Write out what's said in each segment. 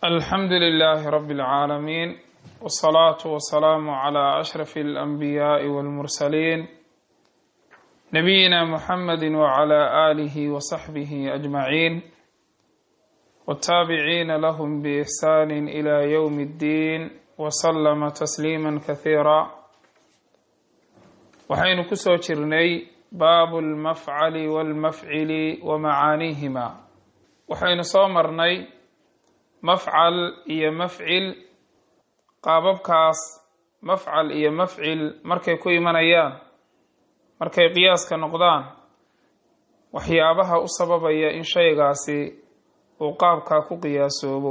الحمد لله رب العالمين والصلاة والسلام على أشرف الأنبياء والمرسلين نبينا محمد وعلى آله وصحبه أجمعين والتابعين لهم بإحسان إلى يوم الدين وسلم تسليما كثيرا وحين كسو جرني باب المفعل والمفعل ومعانيهما وحين صومرني mafcal iyo mafcil qaababkaas mafcal iyo mafcil markay ku imanayaan markay qiyaaska noqdaan waxyaabaha u sababaya in shaygaasi uu qaabkaa ku qiyaasoobo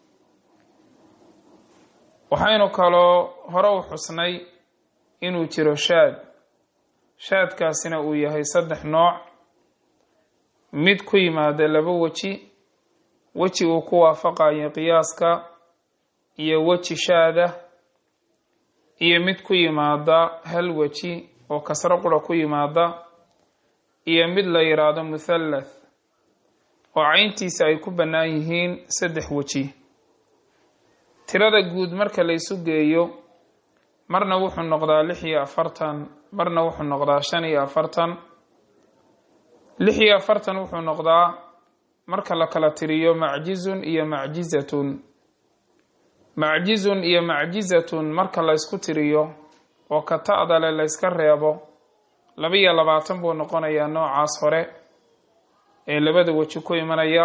waxaynu kaloo hore u xusnay inuu jiro shaad shaadkaasina uu yahay saddex nooc mid ku yimaada laba weji weji uu ku waafaqayo qiyaaska iyo weji shaada iyo mid ku yimaada hal weji oo kasro qura ku yimaada iyo mid la yidhaahdo muthallath oo cayntiisa ay ku bannaan yihiin saddex weji tirada guud marka la isu geeyo marna wuxuu noqdaa lix iyo afartan marna wuxuu noqdaa shan iyo afartan lix iyo afartan wuxuu noqdaa marka la kala tiriyo macjizun iyo macjizatun macjizun iyo macjizatun marka la ysku tiriyo oo ka ta'dale la yska reebo laba iyo labaatan buu noqonayaa noocaas hore ee labada weji ku imanaya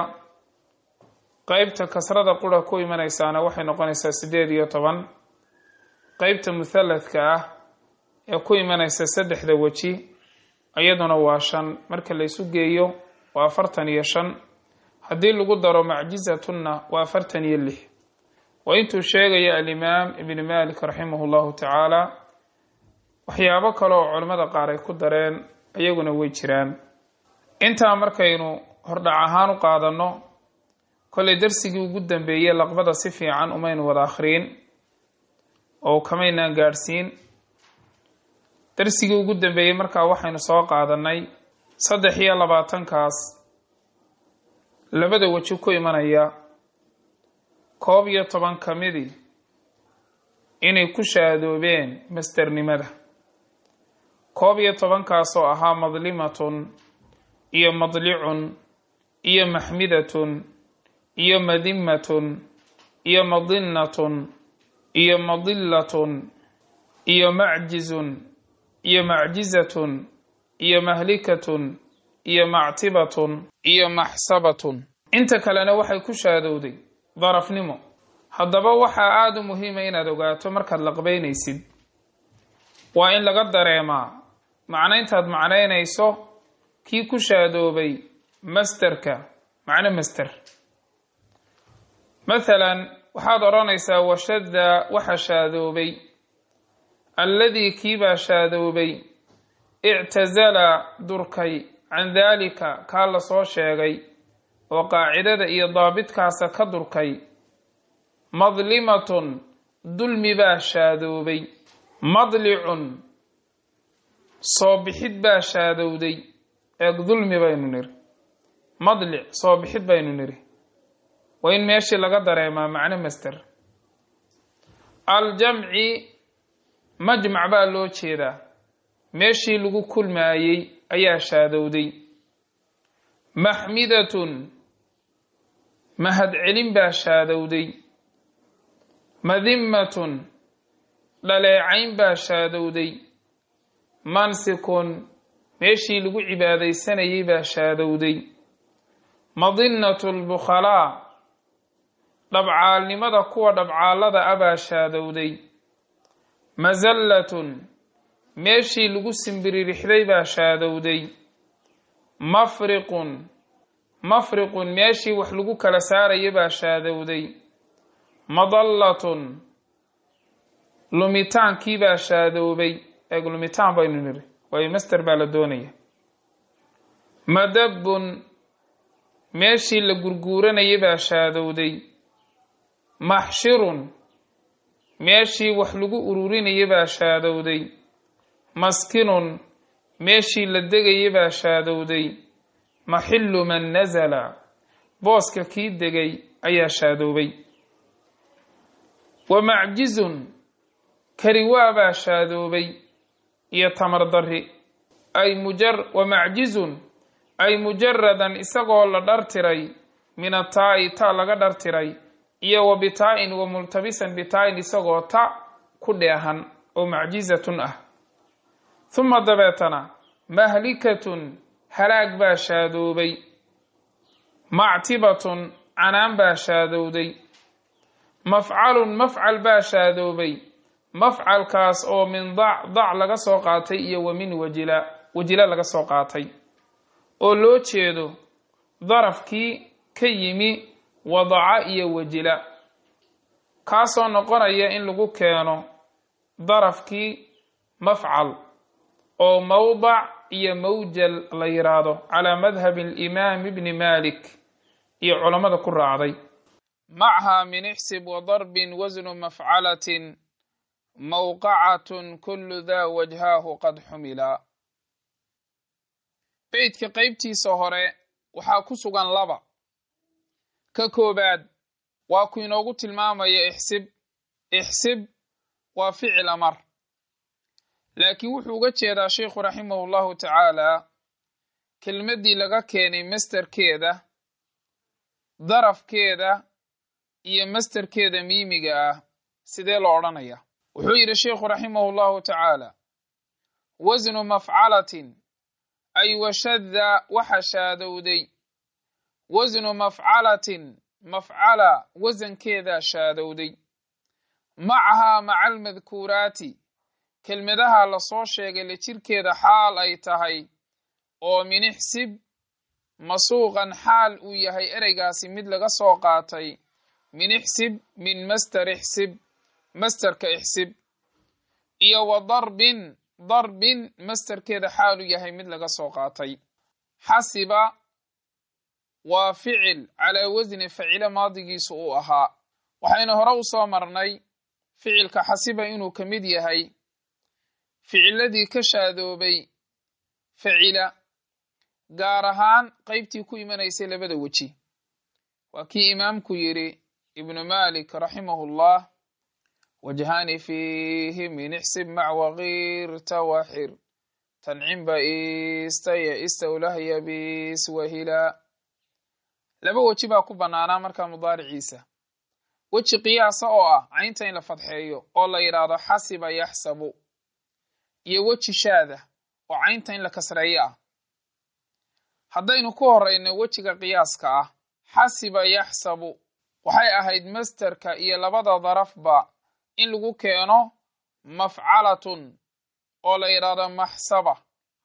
qeybta kasrada qura ku imanaysaana waxay noqonaysaa siddeed iyo toban qeybta muthallathka ah ee ku imanaysa saddexda weji iyaduna waa shan marka la ysu geeyo waa afartan iyo shan haddii lagu daro macjizatunna waa afartan iyo lix waa intuu sheegaya alimaam ibni malik raximah llahu tacaala waxyaabo kale oo culimmada qaar ay ku dareen iyaguna way jiraan intaa markaynu hordhac ahaan u qaadanno kollay darsigii ugu dambeeyey laqbada si fiican umaynu wada akhriin oo kamaynaan gaadhsiin darsigii ugu dambeeyey markaa waxaynu soo qaadanay saddex iyo labaatankaas labada weji ku imanaya koob iyo toban ka midii inay ku shaadoobeen masternimada koob iyo tobankaasoo ahaa madlimatun iyo madlicun iyo maxmidatun iyo madimatun iyo madinnatun iyo madillatun iyo macjizun iyo macjizatun iyo mahlikatun iyo mactibatun iyo maxsabatun inta kalena waxay ku shaadowday darafnimo haddaba waxaa aada u muhiima inaad ogaato markaad laqbaynaysid waa in laga dareemaa macnayntaad macnaynayso kii ku shaadoobay masterka macno master mathalan waxaad odhanaysaa washadda waxa shaadoobay alladii kiibaa shaadoobay ictasala durkay can daalika kaa la soo sheegay oo qaacidada iyo daabitkaasa ka durkay madlimatun dulmi baa shaadoobay madlicun soo bixid baa shaadowday eeg dulmi baynu niri madlic soo bixid baynu niri waa in meeshii laga dareemaa macno master aljamci majmac baa loo jeedaa meeshii lagu kulmaayey ayaa shaadowday maxmidatun mahadcelin baa shaadowday madimmatun dhaleecayn baa shaadowday mansikun meeshii lagu cibaadaysanayay baa shaadowday madinnatu lbukhalaa dhabcaalnimada kuwa dhabcaallada a baa shaadowday masallatun meeshii lagu simbiririxday baa shaadowday mafriqun mafriqun meeshii wax lagu kala saaraya baa shaadowday madallatun lumitaankii baa shaadoobay eeg lumitaan baynu niri waayo master baa la doonaya madabbun meeshii la gurguuranayay baa shaadowday maxshirun meeshii wax lagu ururinayay baa shaadowday maskinun meeshii la degayay baa shaadowday maxillu man nasala booska kii degay ayaa shaadoobay wa macjizun kariwaabaa shaadoobay iyo tamar darri ay mujar wa macjizun ay mujaradan isagoo la dhartiray min ataa'i ta laga dhartiray iyo wa bitaa-in wa multabisan bitaa-in isagoo ta ku dheehan oo macjizatun ah huma dabeetana mahlikatun halaag baa shaadoobay mactibatun canaan baa shaadowday mafcalun mafcal baa shaadoobay mafcalkaas oo min dac dac laga soo qaatay iyo wa min wajila wajila laga soo qaatay oo loo jeedo darafkii ka yimi wadaca iyo wajila kaasoo noqonaya in lagu keeno darafkii mafcal oo mawdac iyo mawjal la yiraahdo calaa madhabi alimaam ibni malik iyo culammada ku raacday macha min ixsib wadarbin wasnu mafcalatin mawqacatun kulu daa wajhaahu qad xumila beydka qeybtiisa hore waxaa ku sugan laba ka koobaad waa ku inoogu tilmaamaya ixsib ixsib waa ficil amar laakiin wuxuu uga jeedaa sheikhu raximahu llahu tacaala kelmaddii laga keenay masterkeeda darafkeeda iyo masterkeeda miimiga ah sidee loo odhanaya wuxuu yidhi sheikhu raximahu llahu tacaala wasnu mafcalatin ay washadda waxa shaadowday wasnu mafcalatin mafcala wasankeedaa shaadowday macahaa maca almadkuuraati kelmadaha lasoo sheegay la jirkeeda xaal ay tahay oo min ixsib masuuqan xaal uu yahay ereygaasi mid laga soo qaatay min ixsib min master ixsib masterka ixsib iyo wa darbin darbin masterkeeda xaal uu yahay mid laga soo qaatay xasiba waa ficil calaa wasni facilo maadigiisu uu ahaa waxaynu hore u soo marnay ficilka xasiba inuu ka mid yahay ficiladii ka shaadoobay facila gaar ahaan qeybtii ku imanaysay labada weji waa kii imaamku yidhi ibnu malik raximahu llah wajhani fiihi min ixsib mac wakiirta waxir tancimba istaya istawlahya biswahila laba weji baa ku bannaanaa markaa mudaariciisa weji qiyaasa oo ah caynta in la fadxeeyo oo la yidhaahdo xasiba yaxsabu iyo weji shaada oo caynta in la kasreeyo ah haddaynu ku horeyno wejiga qiyaaska ah xasiba yaxsabu waxay ahayd masterka iyo labada darafba in lagu keeno mafcalatun oo la yidhaahdo maxsaba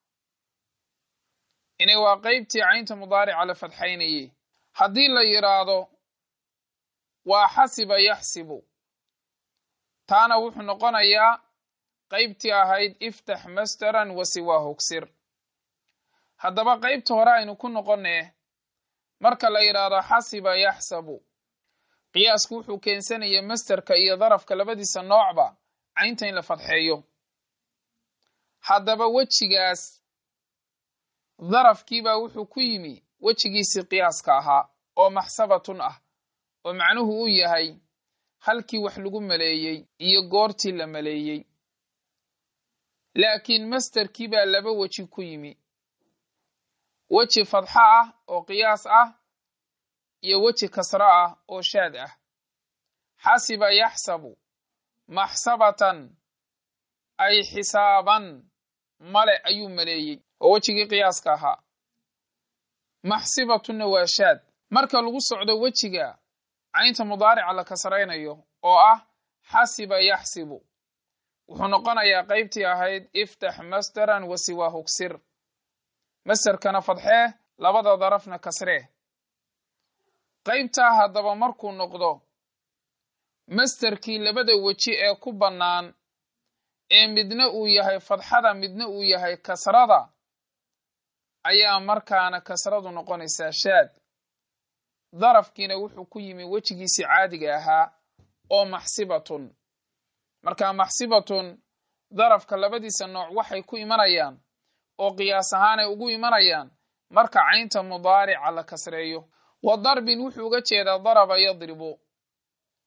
inay waa qeybtii caynta mudaarica la fadxaynayey haddii la yidhaahdo waa xasiba yaxsibu taana wuxuu noqonayaa qeybtii ahayd iftax masteran wa siwaa hogsir haddaba qeybta hore aynu ku noqonee marka la yidhaahdo xasiba yaxsabu qiyaasku wuxuu keensanaya masterka iyo darafka labadiisa noocba caynta in la fadxeeyo haddaba wejigaas darafkiibaa wuxuu ku yimi wejigiisii qiyaaska ahaa oo maxsabatun ah oo macnuhu uu yahay halkii wax lagu maleeyey iyo goortii la maleeyey laakiin masterkii baa laba weji ku yimi weji fadxo ah oo qiyaas ah iyo weji kasro ah oo shaad ah xasiba yaxsabu maxsabatan ay xisaaban male ayuu maleeyey oo wejigii qiyaaska ahaa maxsibatunna waa shaad marka lagu socdo wejiga caynta mudaarica la kasraynayo oo ah xasiba yaxsibu wuxuu noqonayaa qeybtii ahayd iftax masteran wa siwaa hogsir masterkana fadxee labada darafna kasree qaybtaa haddaba markuu noqdo masterkii labada weji ee ku bannaan ee midna uu yahay fadxada midna uu yahay kasrada ayaa markaana kasradu noqonaysaa shaad darafkiina wuxuu ku yimi wejigiisii caadiga ahaa oo maxsibatun markaa maxsibatun darafka labadiisa nooc waxay ku imanayaan oo qiyaas ahaan ay ugu imanayaan marka caynta mudaarica la kasreeyo wa darbin wuxuu uga jeedaa daraba yadribu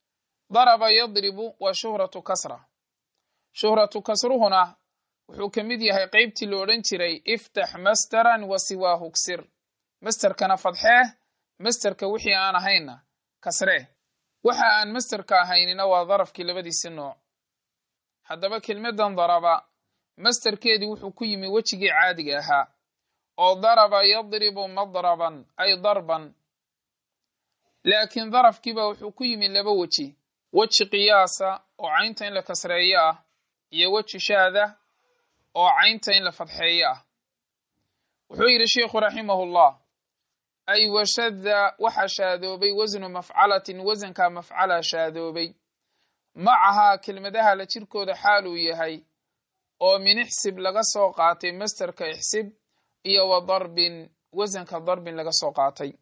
daraba yadribu waa shuhratu kasra shuhratu kasruhuna wuxuu ka mid yahay qeybtii la odhan jiray iftax masteran wa siwaahu ksir masterkana fadxee masterka wixii aan ahayna kasree waxa aan masterka ahaynina waa darafkii labadiisi nooc haddaba kelmadan daraba masterkeedii wuxuu ku yimi wejigii caadiga ahaa oo daraba yadribu madraban ay darban laakiin darafkiiba wuxuu ku yimi laba weji weji qiyaasa oo caynta in la kasreeyo ah iyo weji shaada oo caynta in la fadxeeyo ah wuxuu yidhi sheikhu raximahullah ay washadda waxa shaadoobay wasnu mafcalatin wasankaa mafcala shaadoobay macahaa kelmadaha la jirkooda xaaluu yahay oo min ixsib laga soo qaatay masterka ixsib iyo wa darbin wasanka darbin laga soo qaatay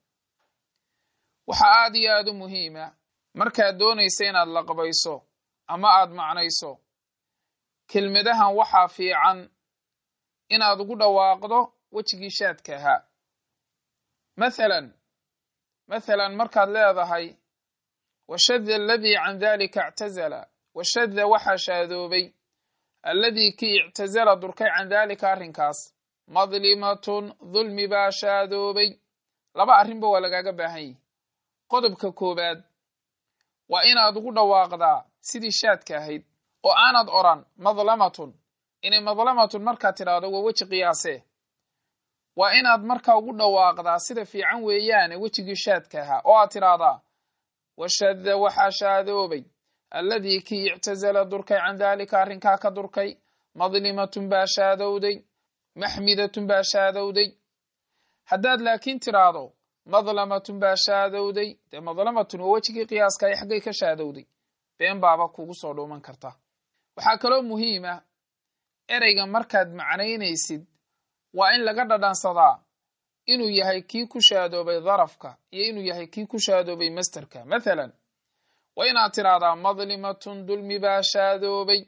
waxaa aad iyo aad u muhiima markaad doonaysa inaad laqbayso ama aad macnayso kelmadahan waxaa fiican inaad ugu dhawaaqdo wejigii shaadka ahaa mathalan mathalan markaad leedahay washadda aladii can dalika ictazala washadda waxaa shaadoobay alladii kii ictazala durkay can daalika arrinkaas madlimatun dulmi baa shaadoobay laba arrinba waa lagaaga baahan yihi qodobka koowaad waa inaad ugu dhawaaqdaa sidii shaadka ahayd oo aanad odran madlamatun inay madlamatun markaad tidhaahdo waa weji qiyaasee waa inaad markaa ugu dhawaaqdaa sida fiican weeyaane wejigii shaadka ahaa oo aad tidhaahdaa washadda waxaa shaadoobay alladii kii ictazala durkay can daalika arrinkaa ka durkay madlimatun baa shaadowday maxmidatun baa shaadowday haddaad laakiin tidhaahdo madlamatun baa shaadowday dee madlamatun waa wejigii qiyaaska ay xaggay ka shaadowday been baaba kugu soo dhuuman karta waxaa kaloo muhiima ereyga markaad macnaynaysid waa in laga dhadhansadaa inuu yahay kii ku shaadoobay darafka iyo inuu yahay kii ku shaadoobay masterka mathalan waa inaad tidhaahdaa madlimatun dulmi baa shaadoobay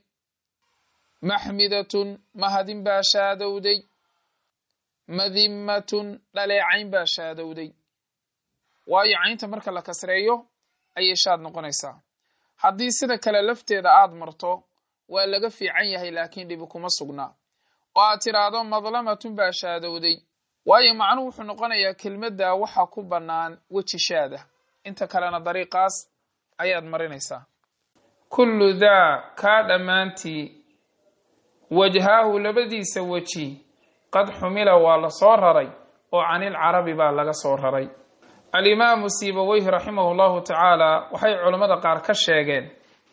maxmidatun mahadin baa shaadowday madimmatun dhaleecayn baa shaadowday waayo caynta marka la kasreeyo ayay shaad noqonaysaa haddii sida kale lafteeda aad marto waa laga fiican yahay laakiin dhibi kuma sugnaa oo aad tidhaahdo madlamatun baa shaadowday waayo macnuhu wuxuu noqonayaa kelmadda waxa ku bannaan weji shaada inta kalena dariiqaas ayaad marinaysaa kullu daa kaa dhammaantii wajhaahu labadiisa weji qad xumila waa la soo raray oo canilcarabi baa laga soo raray alimaamu siibaweyhi raximahu llahu tacaala waxay culammada qaar ka sheegeen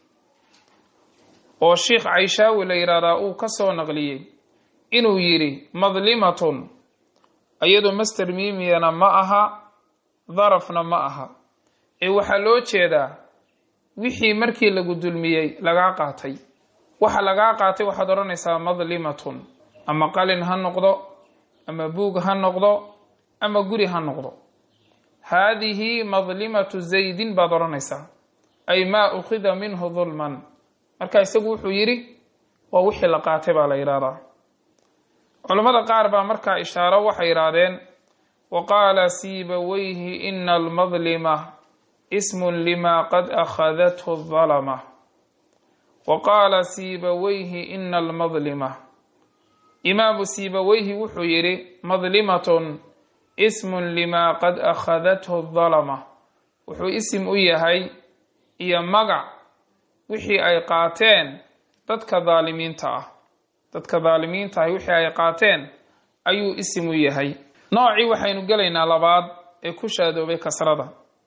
oo sheikh caishaawi la yidhaahdaa uu ka soo naqliyey inuu yidhi madlimatun iyadu master miimiyana ma aha darafna ma aha ee waxaa loo jeedaa wixii markii lagu dulmiyey lagaa qaatay waxa lagaa qaatay waxaad odhanaysaa madlimatun ama qalin ha noqdo ama buug ha noqdo ama guri ha noqdo haadihi madlimatu zaydin baad odhanaysaa ay maa ukhida minhu dulman marka isagu wuxuu yidhi waa wixii la qaatay baa la yidhahdaa culammada qaar baa markaa ishaaro waxay yidhaahdeen wa qaala siibaweyhi ina almadlima ismun lima qad akhadathu dalama wa qaala siibaweyhi ina almadlima imaamu siibaweyhi wuxuu yidhi madlimatun ismun lima qad akhadathu dalama wuxuu isim u yahay iyo magac wixii ay qaateen dadka daalimiinta ah dadka daalimiinta ahi wixii ay qaateen ayuu isim u yahay noocii waxaynu gelaynaa labaad ee ku shaadoobay kasrada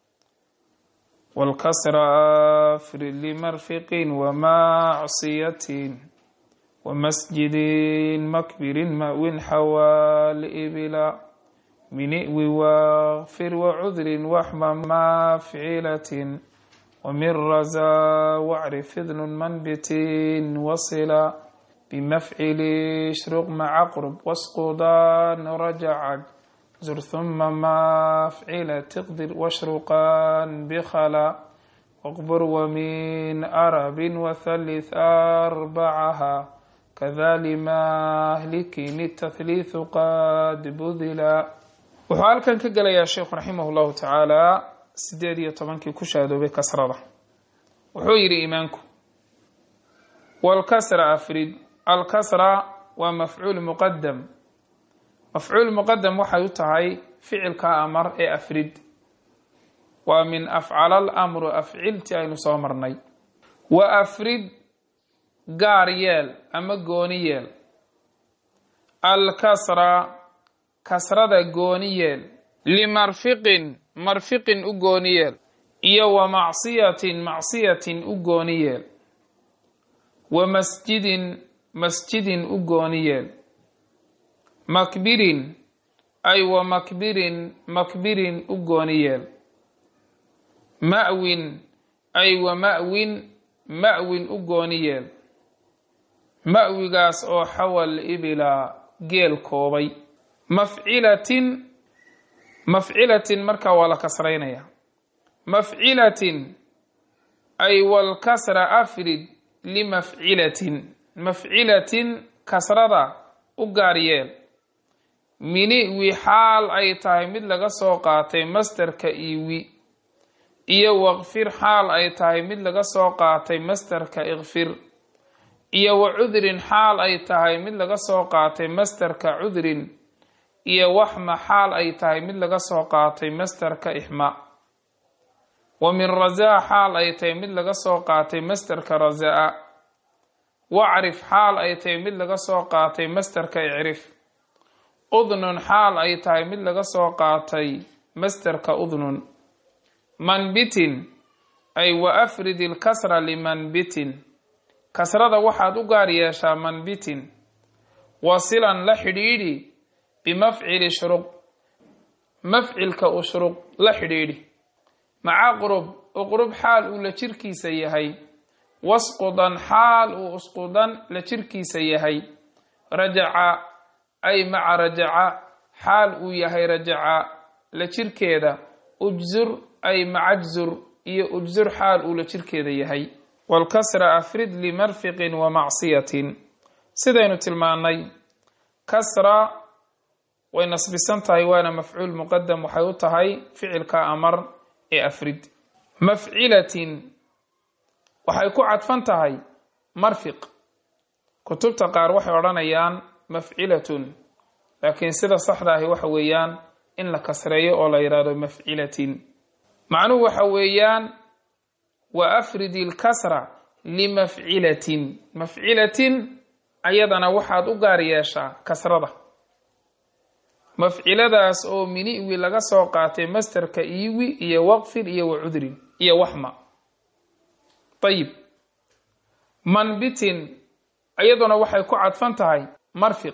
wاlkasra afrid limarfiqin wamacsiyatin wamasjidin makbirin ma'win xawaalibila mini'wi waqfir wacudrin waxma mafcilatin wmin raza wacrif idnun manbitin wasila bimafcili shruq maca qrb wasqudan rajacag zur huma mafcila tiqdir washruqan bikhala waqbur wamin arabin wathalith arbacaha kadali mahlikin tathliithu qad budila wuxuu halkan ka gelayaa sheikhu raximah llahu tacaala sideed iyo tobankii ku shaadoobay kasrada wuxuu yidhi imaanku walkasra afrid alkasra waa mafcuul muqadam mafcuul muqadam waxay u tahay ficilka amar ee afrid waa min afcala alamru afcilti aynu soo marnay wa afrid gaar yeel ama gooni yeel alkasra kasrada gooni yeel limarfiqin marfiqin u gooni yeel iyo wa macsiyatin macsiyatin u gooni yeel wa masjidin masjidin u gooni yeel makbirin ay wa makbirin makbirin u gooni yeel ma'win ay wa ma'win ma'win u gooni yeel ma'wigaas oo xawal ibila geel koobay mafcilatin mafcilatin markaa waa la kasraynaya mafcilatin ay walkasra afrid limafcilatin mafcilatin kasrada u gaar yeel miniwi xaal ay tahay mid laga soo qaatay masterka iwi iyo waqfir xaal ay tahay mid laga soo qaatay masterka ikfir iyo wa cudrin xaal ay tahay mid laga soo qaatay masterka cudrin iyo waxma xaal ay tahay mid laga soo qaatay masterka ixma wa min razaa xaal ay tahay mid laga soo qaatay masterka razaa wacrif xaal ay tahay mid laga soo qaatay masterka icrif udnun xaal ay tahay mid laga soo qaatay masterka udnun manbitin ay wa afrid ilkasra limanbitin kasrada waxaad u gaar yeeshaa manbitin wasilan la xidhiidhi bimafcili shruq mafcilka ushruq la xidhiidhi maca qurub uqrub xaal uu la jirkiisa yahay wasqudan xaal uu usqudan la jirkiisa yahay rajaca ay maca rajaca xaal uu yahay rajaca la jirkeeda ujzur ay maca jzur iyo ujzur xaal uu la jirkeeda yahay walkasra afrid limarfiqin wa macsiyatin sidaynu tilmaannay kasra way nasbisan tahay waana mafcuul muqadam waxay u tahay ficilka amar ee afrid mafcilatin waxay ku cadfan tahay marfiq kutubta qaar waxay odhanayaan mafcilatun laakiin sida saxda ahi waxa weeyaan in la kasreeyo oo la yidhaahdo mafcilatin macnuhu waxa weeyaan wa afrid ilkasra limafcilatin mafcilatin ayadana waxaad u gaar yeeshaa kasrada mafciladaas oo miniwi laga soo qaatay masterka iwi iyo waqfir iyo wacudrin iyo waxma ayib manbitin iyaduna waxay ku cadfan tahay marfiq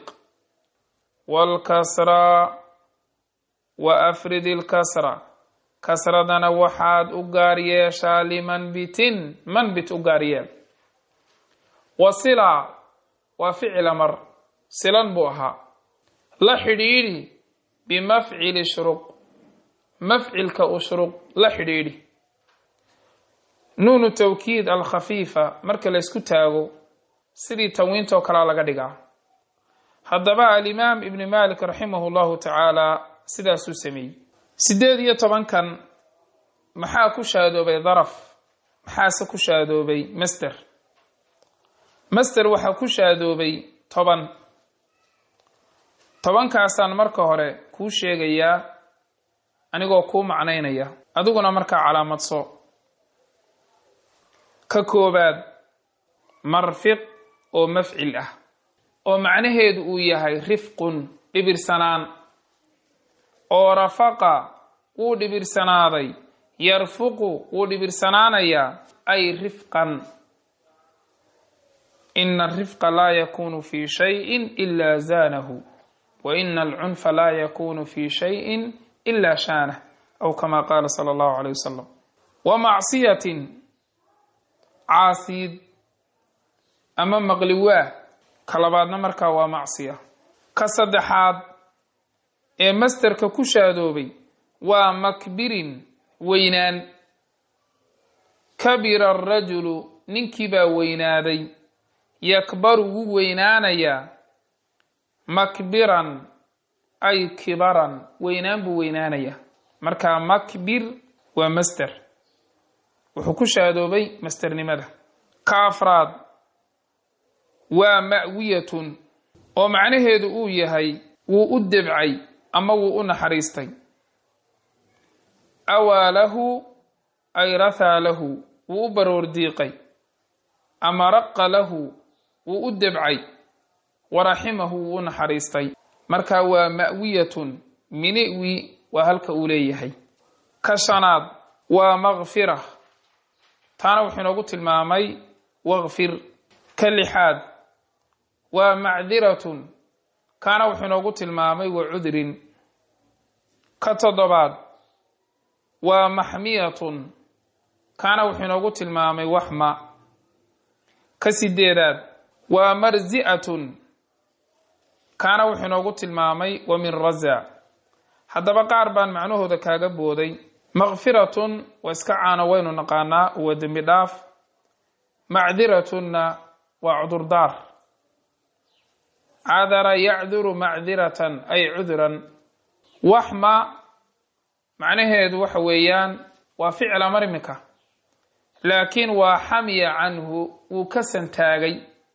walkasra wa afrid ilkasra kasradana waxaad u gaar yeeshaa limanbitin manbit u gaar yeel wasila waa ficil amar silan buu ahaa la xidhiidhi bimafcili shruq mafcilka ushruq la xidhiidhi nuunu tawkiid alkhafiifa marka la ysku taago sidii tanwiintoo kalea laga dhigaa haddaba alimaam ibni malik raximahu llahu tacaala sidaasuu sameeyey siddeed iyo tobankan maxaa ku shaadoobay daraf maxaase ku shaadoobay master master waxaa ku shaadoobay toban tobankaasaan marka hore kuu sheegayaa anigoo kuu macnaynaya adiguna markaa calaamadso ka koobaad marfiq oo mafcil ah oo macnaheedu uu yahay rifqun dhibirsanaan oo rafaqa wuu dhibirsanaaday yarfuqu wuu dhibirsanaanayaa ay rifqan ina arifqa laa yakunu fi shayin ila zaanahu wa ina alcunfa laa yakunu fi shayin ila shaanah aw kama qaala sala allahu alayh wasalam wa macsiyatin caasiid ama maqliwaah ka labaadna markaa waa macsiya ka saddexaad ee masterka ku shaadoobay waa makbirin weynaan kabira arajulu ninkii baa weynaaday yakbaru wuu weynaanayaa makbiran ay kibaran weynaan buu weynaanayaa markaa makbir waa master wuxuu ku shaadoobay masternimada ka afraad waa ma'wiyatun oo macnaheedu uu yahay wuu u debcay ama wuu u naxariistay awaa lahu ay rathaa lahu wuu u baroor diiqay ama raqa lahu wuu u debcay waraximahu wuu u naxariistay marka waa ma'wiyatun miniwi waa halka uu leeyahay ka shanaad waa makfira taana wuxuu inoogu tilmaamay wakfir ka lixaad waa macdiratun kaana wuxuu inoogu tilmaamay wa cudrin ka toddobaad waa maxmiyatun kaana wuxuu inoogu tilmaamay waxma ka sideedaad waa marzi'atun kaana wuxuu inoogu tilmaamay wa min raza haddaba qaar baan macnahooda kaaga booday makfiratun waa iska caano waynu naqaanaa waa dembi dhaaf macdiratunna waa cudurdaar cadara yacduru macdiratan ay cudran waxma macnaheedu waxa weeyaan waa ficil amar iminka laakiin waa xamiya canhu wuu ka santaagay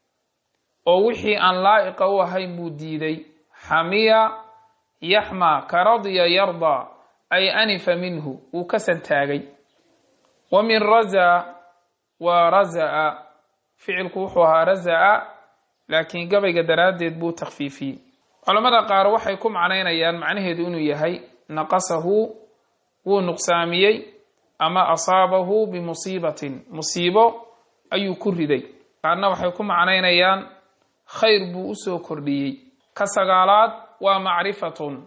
oo wixii aan laa'iqa u ahayn buu diiday xamiya yaxma ka radya yardaa ay anifa minhu wuu ka santaagay wa min raza waa raza'a ficilku wuxuu ahaa raza'a laakiin gabayga daraaddeed buu takhfiifiyey culammada qaar waxay ku macnaynayaan macnaheedu inuu yahay naqasahu wuu nuqsaamiyey ama asaabahu bimusiibatin musiibo ayuu ku riday qaarna waxay ku macnaynayaan khayr buu usoo kordhiyey ka sagaalaad waa macrifatun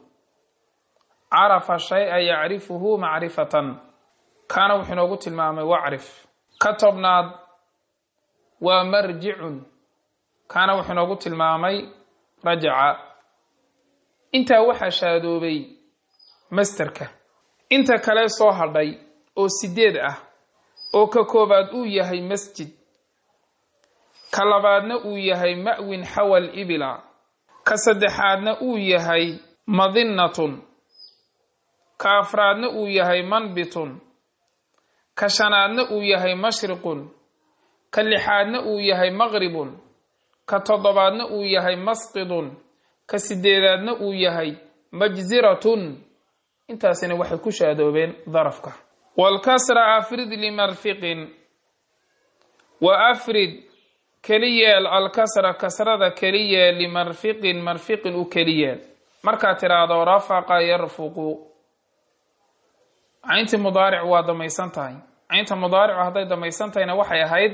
carafa shay-a yacrifuhu macrifatan kaana wuxuu inoogu tilmaamay wacrif ka tobnaad waa marjicun kaana wuxuu inoogu tilmaamay rajaca intaa waxaa shaadoobay masterka inta kale soo hadhay oo sideed ah oo ka koobaad uu yahay masjid ka labaadna uu yahay ma'win xawal ibila ka saddexaadna uu yahay madinnatun ka afraadna uu yahay manbitun ka shanaadna uu yahay mashriqun ka lixaadna uu yahay maqribun ka toddobaadna uu yahay masqidun ka sideedaadna uu yahay majziratun intaasina waxay ku shaadoobeen darafka walkasra afrid limarfiqin wa afrid keli yeel alkasra kasrada keli yeel limarfiqin marfiqin u keli yeel markaad tiraahdo rafaqa yarfuqu cayntii mudaaric waa damaysan tahay caynta mudaaricu hadday damaysan tahayna waxay ahayd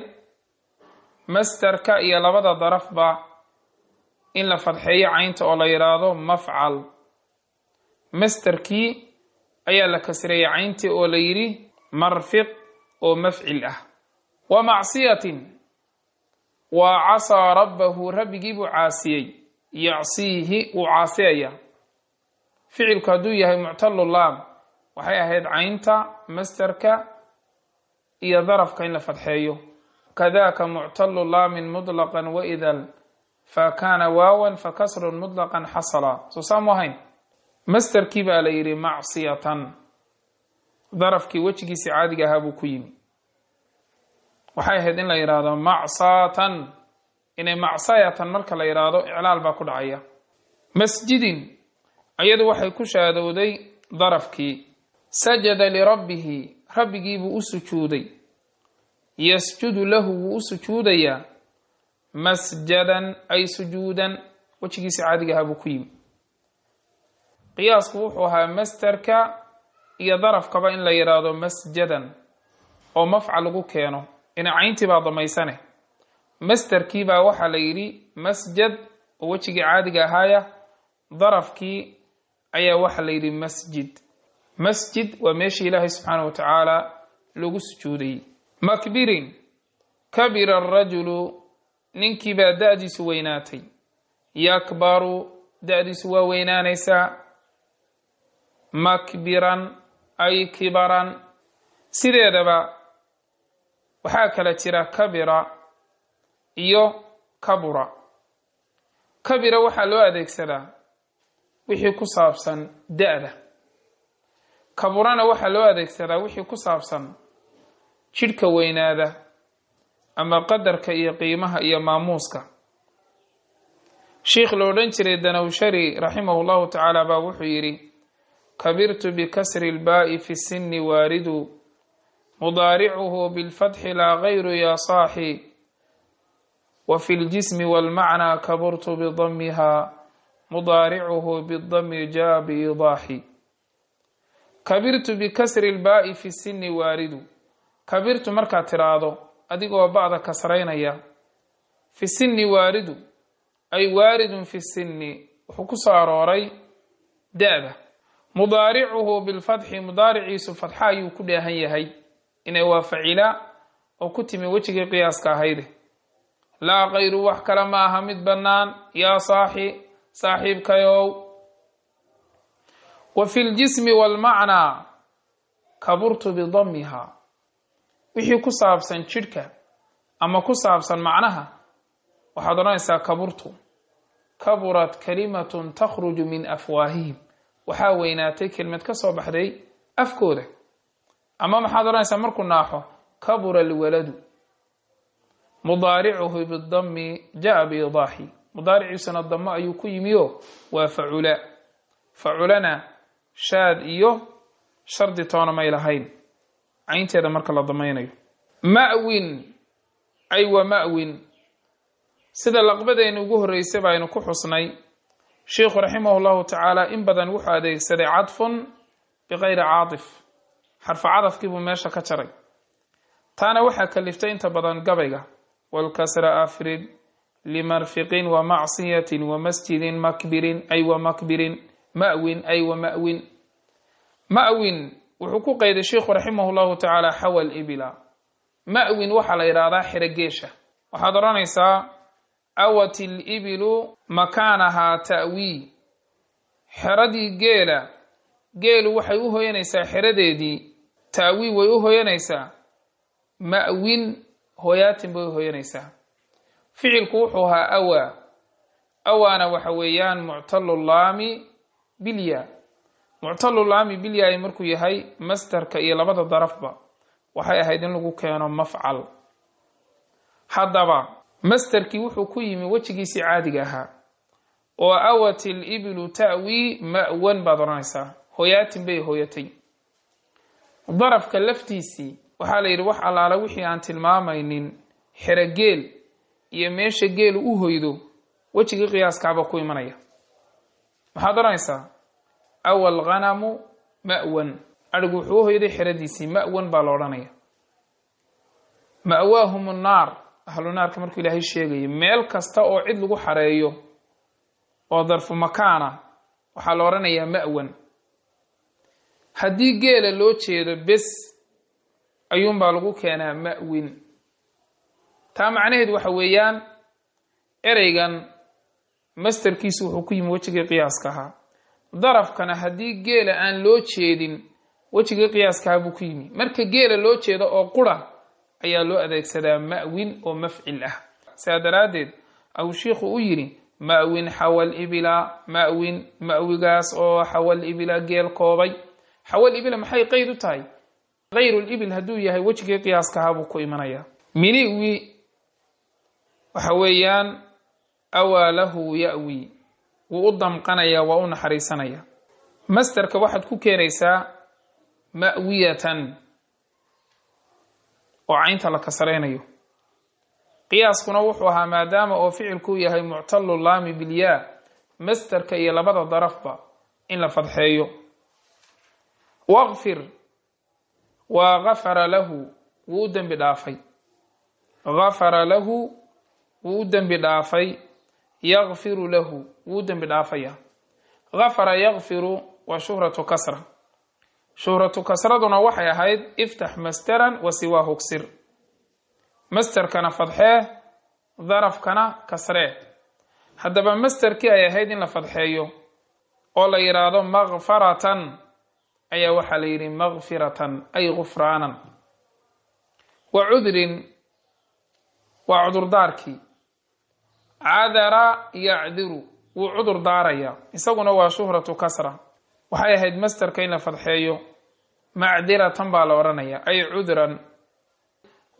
masterka iyo labada darafba in la fadxeeyo caynta oo la yidhaahdo mafcal masterkii ayaa la kasreeyey cayntii oo la yidhi marfiq oo mafcil ah wa macsiyatin waa casaa rabbahu rabbigii buu caasiyey yacsiihi wuu caasiyaya ficilku hadduu yahay muctalulaam waxay ahayd caynta masterka iyo darafka in la fadxeeyo kadaka muctalu laamin muطlaqan waidal fa kaana waawan fakasrun muطlaqan xasala soo saamu ahayn masterkii baa la yidhi macsiyatan darafkii wejigiisi caadiga ahaa buu ku yimi waxay ahayd in la yidhaahdo macsatan inay macsayatan marka la yidhaahdo iclaal baa ku dhacaya masjidin iyadu waxay ku shaadowday darafkii sajada lirabbihi rabbigiibuu u sujuuday yasjudu lahu wuu u sujuudayaa masjadan ay sujuudan wejigiisi caadiga ahaa buu ku yimi qiyaasku wuxuu ahaa masterka iyo darafkaba in la yidhaahdo masjadan oo mafcal lagu keeno ina cayntii baa damaysane masterkii baa waxaa la yidhi masjad oo wejigii caadiga ahaaya darafkii ayaa waxaa la yidhi masjid masjid waa meeshii ilaahay subxaana wa tacaala lagu sujuudayey makbirin kabira arajulu ninkii baa da-diisu weynaatay yakbaru da-diisu waa weynaanaysaa makbiran ay kibaran sideedaba waxaa kala jira kabira iyo kabura kabira waxaa loo adeegsadaa wixii ku saabsan da-da kaburana waxaa loo adeegsadaa wixii ku saabsan jidhka weynaada ama qadarka iyo qiimaha iyo maamuuska sheikh lo odhan jiray danawshari raximahu llahu tacaala baa wuxuu yidhi kabirtu bikasri ilbaa'i fi sinni waaridu mudaaricuhu bilfatxi laa gayru ya saaxi wa fi ljismi walmacnaa kaburtu bidamiha mudaaricuhu bidami jaa biidaaxi kabirtu bikasri ilbaa'i fi sinni waaridu kabirtu markaad tiraahdo adigoo ba'da kasraynaya fi sinni waaridu ay waaridun fi sinni wuxuu ku soo arooray da-da mudaaricuhu bilfatxi mudaariciisu fatxa ayuu ku dheehan yahay inay waa facila oo ku timi wejigii qiyaaska ahayde laa kayru wax kale ma aha mid bannaan yaa saaxi saaxiibkayow wa fi ljismi walmacnaa kaburtu bidamiha wixii ku saabsan jidhka ama ku saabsan macnaha waxaad odhanaysaa kaburtu kaburat kalimatun takhruju min afwaahihim waxaa weynaatay kelmad ka soo baxday afkooda ama maxaad odhanaysaa markuu naaxo kabura alwaladu mudaaricuhu bidami jaa biidaaxi mudaariciisuna damo ayuu ku yimiyo waa facula faculana shaad iyo shardi toona may lahayn caynteeda marka la damaynayo ma'win ay wa ma'win sida laqbadeena ugu horreysay baynu ku xusnay sheikhu raximah llahu tacaala in badan wuxuu adeegsaday cadfun bikayri caatif xarfa cadafkii buu meesha ka jaray taana waxaa kaliftay inta badan gabayga walkasra afrid limarfiqin wa macsiyatin wa masjidin makbirin ay wa makbirin ma'win ay wa ma'win ma'win wuxuu ku qeyday sheikhu raximah llahu tacaala xawal ibila ma'win waxaa la yidhaahdaa xero geesha waxaad odhanaysaa awat ilibilu makaanahaa ta'wii xeradii geela geelu waxay u hoyanaysaa xeradeedii ta'wii way u hoyanaysaa ma'win hoyaatin bay u hoyanaysaa ficilku wuxuu ahaa awaa awaana waxa weeyaan muctalulaami bilya muctalulaami bilyaay markuu yahay mastarka iyo labada darafba waxay ahayd in lagu keeno mafcal haddaba masterkii wuxuu ku yimi wejigiisii caadiga ahaa oo awat ilibilu ta'wii ma'wan baad odhanaysaa hoyaatin bay hoyatay darafka laftiisii waxaa la yidhi wax allaala wixii aan tilmaamaynin xerogeel iyo meesha geelu u hoydo wejigii qiyaaskaaba ku imanaya maxaad odhanaysaa awal khanamu ma'wan adhigu wuxuu u hoyday xeradiisii ma'wan baa la odhanaya ma'waahum nnaar ahlu naarka markuu ilaahay sheegaya meel kasta oo cid lagu xareeyo oo darfu makaana waxaa la odhanayaa ma'wan haddii geela loo jeedo bes ayuunbaa lagu keenaa ma'win taa macnaheedu waxa weeyaan ereygan masterkiisu wuxuu ku yimi wejigii qiyaaska ahaa darafkana haddii geela aan loo jeedin wejigii qiyaaskaha buu ku yimi marka geela loo jeedo oo qura ayaa loo adeegsadaa ma'win oo mafcil ah sidaa daraaddeed au shiikhu u yidhi ma'win xawal ibila ma'win ma'wigaas oo xawal ibila geel koobay xawal ibila maxay qeyd u tahay hayrulibil hadduu yahay wejigii qiyaaskaha buu ku imanayaa miniwi waxa weeyaan awaa lahu ya'wi wuu u damqanayaa waa u naxariisanaya masterka waxaad ku keenaysaa ma'wiyatan oo caynta la kasraynayo qiyaaskuna wuxuu ahaa maadaama oo ficilkuu yahay muctalu laami bilyaa masterka iyo labada darafba in la fadxeeyo waqfir waa gafara lahu wuu u dembi dhaafay gafara lahu wuu u dembi dhaafay yakfiru lahu wuu u dembi dhaafaya gafara yakfiru waa shuhratu kasra shuhratu kasraduna waxay ahayd iftax masteran wa siwaahu ksir masterkana fadxee darafkana kasree haddaba masterkii ay ahayd in la fadxeeyo oo la yidhaahdo makfaratan ayaa waxaa la yidhi makfiratan ay gufraanan wa cudrin waa cudurdaarkii cadara yacdiru wuu cudur daaraya isaguna waa shuhratu kasra waxay ahayd masterka in la fadxeeyo macdiratan baa la odhanaya ay cudran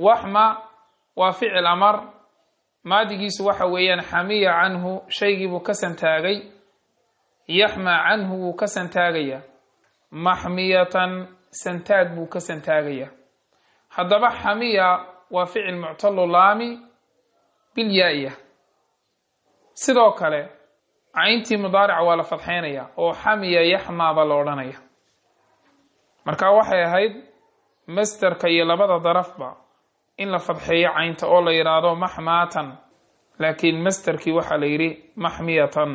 waxma waa ficil amar maadigiisu waxa weeyaan xamiya canhu shaygiibuu ka santaagay yaxmaa canhu wuu ka santaagaya maxmiyatan santaag buu ka santaagaya haddaba xamiya waa ficil muctalu laami bilyaa-iya sidoo kale cayntii mudaarica waa la fadxeynaya oo xamiya yaxmaa baa la odhanaya marka waxay ahayd masterka iyo labada darafba in la fadxeeyo caynta oo la yidhaahdo maxmaatan laakiin masterkii waxaa la yidhi maxmiyatan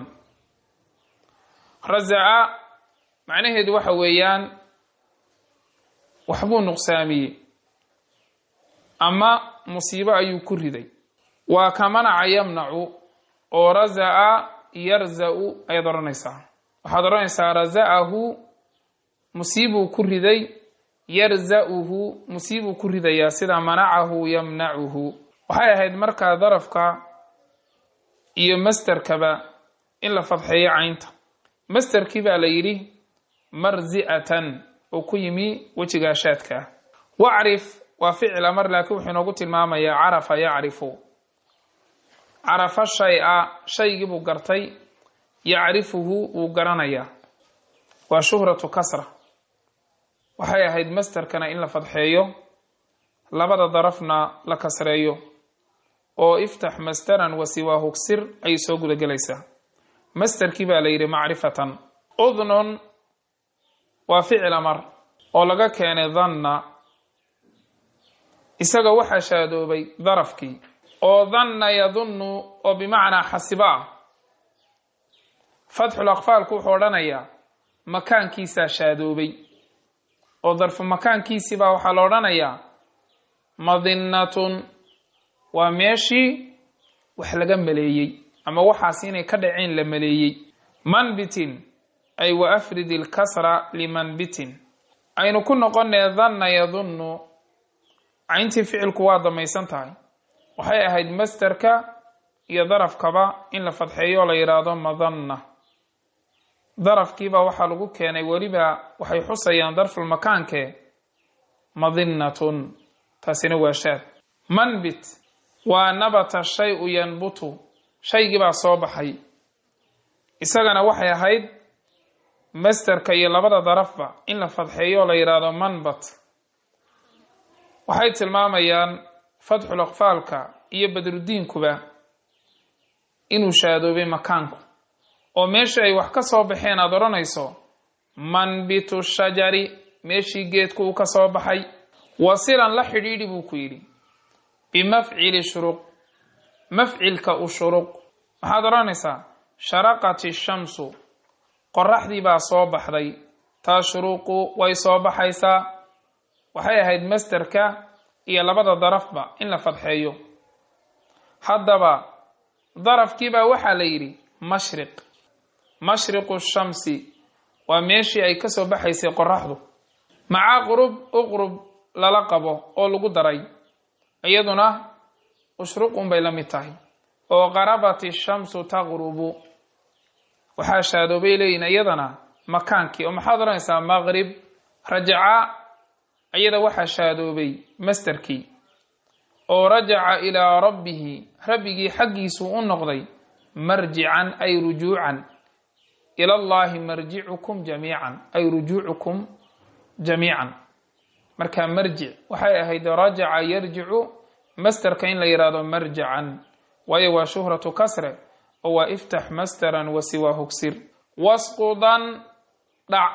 razaca macnaheedu waxa weeyaan waxbuu nuqsaamiyey ama musiibo ayuu ku riday waa ka manaca yamnacu oo razaca yarza-u ayaad odhanaysaa waxaad odhanaysaa razacahu musiibuu ku riday yarza-uhu musiibuu ku ridayaa sida manacahu yamnacuhu waxay ahayd markaa darafka iyo masterkaba in la fadxeeyo caynta masterkii baa la yidhi marzi'atan oo ku yimi wejigaashaadka ah wacrif waa ficil amar laakiin wuxuu inoogu tilmaamayaa carafa yacrifu carafa shay-a shaygii buu gartay yacrifuhu wuu garanayaa waa shuhratu kasra waxay ahayd masterkana in la fadxeeyo labada darafna la kasreeyo oo iftax masteran wasiwaa hugsir ayay soo gudagelaysaa masterkii baa la yidhi macrifatan udnun waa ficil amar oo laga keenay danna isaga waxaa shaadoobay darafkii oo danna yadunnu oo bimacnaa xasiba ah fatxul aqfaalku wuxuu odhanayaa makaankiisaa shaadoobay oo darfu makaankiisiibaa waxaa la odhanayaa madinnatun waa meeshii wax laga maleeyey ama waxaas inay ka dhaceen la maleeyey manbitin ay wa afrid ilkasra limanbitin aynu ku noqonee danna yadunnu cayntii ficilku waa damaysan tahay waxay ahayd masterka iyo darafkaba in la fadxeeyo oo la yidhaahdo madanna darafkiiba waxaa lagu keenay weliba waxay xusayaan darfulmakaanke madinnatun taasina waa shaad manbit waa nabata shay-u yanbutu shaygii baa soo baxay isagana waxay ahayd masterka iyo labada darafba in la fadxeeyo oo la yidhaahdo manbat waxay tilmaamayaan fatxul aqfaalka iyo badrudiinkuba inuu shaadoobay makaanku oo meeshii ay wax ka soo baxeen aada odhanayso manbitu shajari meeshii geedku uu ka soo baxay wasilan la xidhiidhi buu ku yidhi bimafcili shuruq mafcilka u shuruq maxaad odhanaysaa sharaqati shamsu qoraxdii baa soo baxday taa shuruuqu way soo baxaysaa waxay ahayd masterka iyo labada darafba in la fadxeeyo haddaba darafkiibaa waxaa la yidhi mashriq mashriqu shamsi waa meeshii ay ka soo baxaysay qoraxdu maca qurub uqrub lala qabo oo lagu daray iyaduna ushruqun bay la mid tahay oo qarabati shamsu taqrubu waxaa shaadoobay leeyihin iyadana makaankii oo maxaad odhanaysaa maqrib rajaca iyada waxaa shaadoobay masterkii oo rajaca ilaa rabbihi rabbigii xaggiisuu u noqday marjican ay rujuucan ilallaahi marjicukum jamiican ay rujuucukum jamiican marka marjic waxay ahayd rajaca yarjicu masterka in la yidhaahdo marjacan waayo waa shuhratu kasre oo waa iftax masteran wasiwaa hugsir wasqudan dhac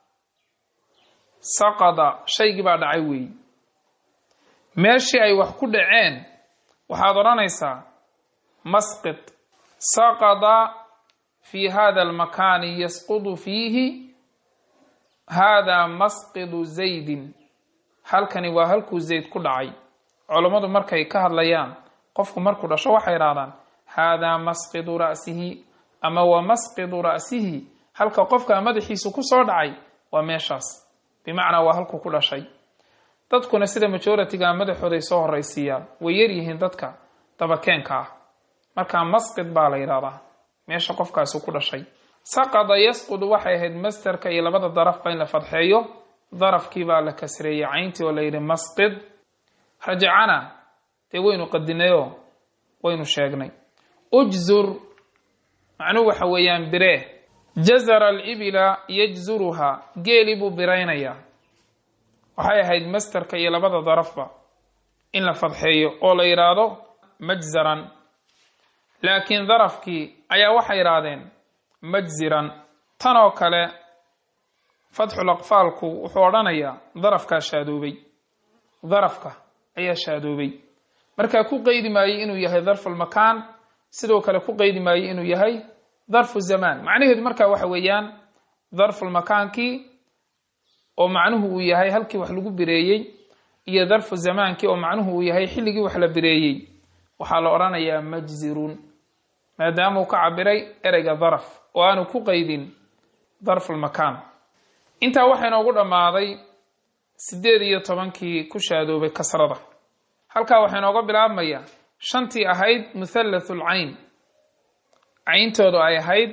saqada shaygii baa dhacay weeyi meeshii ay wax ku dhaceen waxaad odhanaysaa masqid saqada fi hada almakaani yasqudu fiihi hada masqidu zaydin halkani waa halkuu zayd ku dhacay culammadu markay ka hadlayaan qofku markuu dhasho waxay idhahdaan haadaa masqidu ra'sihi ama waa masqidu ra'sihi halka qofka madaxiisu ku soo dhacay waa meeshaas bimacnaa waa halkuu ku dhashay dadkuna sida majoritiga madaxooday soo horaysiiyaan way yaryihiin dadka dabakeenka ah markaa masqid baa la yidhahdaa meesha qofkaasi ku dhashay saqada yasqudu waxay ahayd masterka iyo labada darafba in la fadxeeyo darafkii baa la kasreeyey cayntii oo la yidhi masqid rajacana dee waynu qadinayoo waynu sheegnay ujzur macnuhu waxa weeyaan biree jazara alibila yajzuruhaa geeli buu biraynayaa waxay ahayd masterka iyo labada darafba in la fadxeeyo oo la yidhaahdo majzaran laakiin darafkii ayaa waxay yidhaahdeen majziran tan oo kale fatxul aqfaalku wuxuu odhanayaa darafkaa shaadoobay darafka ayaa shaadoobay markaa ku qeydi maayey inuu yahay darfulmakaan sidoo kale ku qeydi maayey inuu yahay darfu zamaan macnaheedu markaa waxa weeyaan darfulmakaankii oo macnuhu uu yahay halkii wax lagu bireeyey iyo darfu zamaankii oo macnuhu uu yahay xilligii wax la bireeyey waxaa la odhanayaa majzirun maadaama uu ka cabiray ereyga daraf oo aanu ku qeydin darfulmakaan intaa waxaa inoogu dhammaaday siddeed iyo tobankii ku shaadoobay kasrada halkaa waxaa inooga bilaabmaya shantii ahayd muthallathul cayn cayntoodu ay ahayd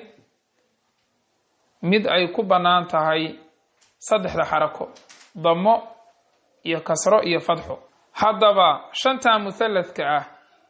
mid ay ku bannaan tahay saddexda xarako damo iyo kasro iyo fadxo haddaba shantaa muthalladka ah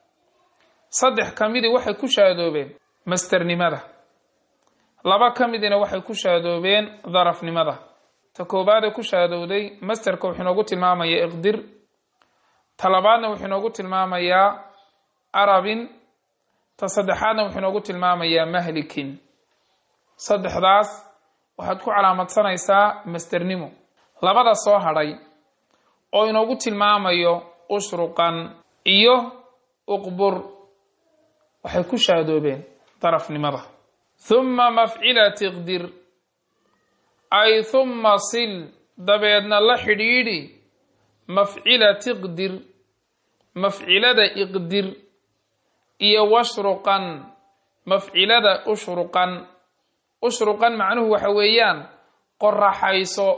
saddex ka midii waxay ku shaadoobeen masternimada laba ka midina waxay ku shaadoobeen darafnimada ta koobaadee ku shaadowday masterka wuxuu inoogu tilmaamayaa iqdir ta labaadna wuxuu inoogu tilmaamayaa arabin ta saddexaadna wuxuu inoogu tilmaamayaa mahlikin saddexdaas waxaad ku calaamadsanaysaa masternimo labada soo hadhay oo inoogu tilmaamayo ushruqan iyo uqbur waxay ku shaadoobeen darafnimada huma mafcilati iqdir ay huma sil dabeedna la xidhiidhi mafcilati iqdir mafcilada iqdir iyo washruqan mafcilada ushruqan ushruqan macnuhu waxa weeyaan qoraxayso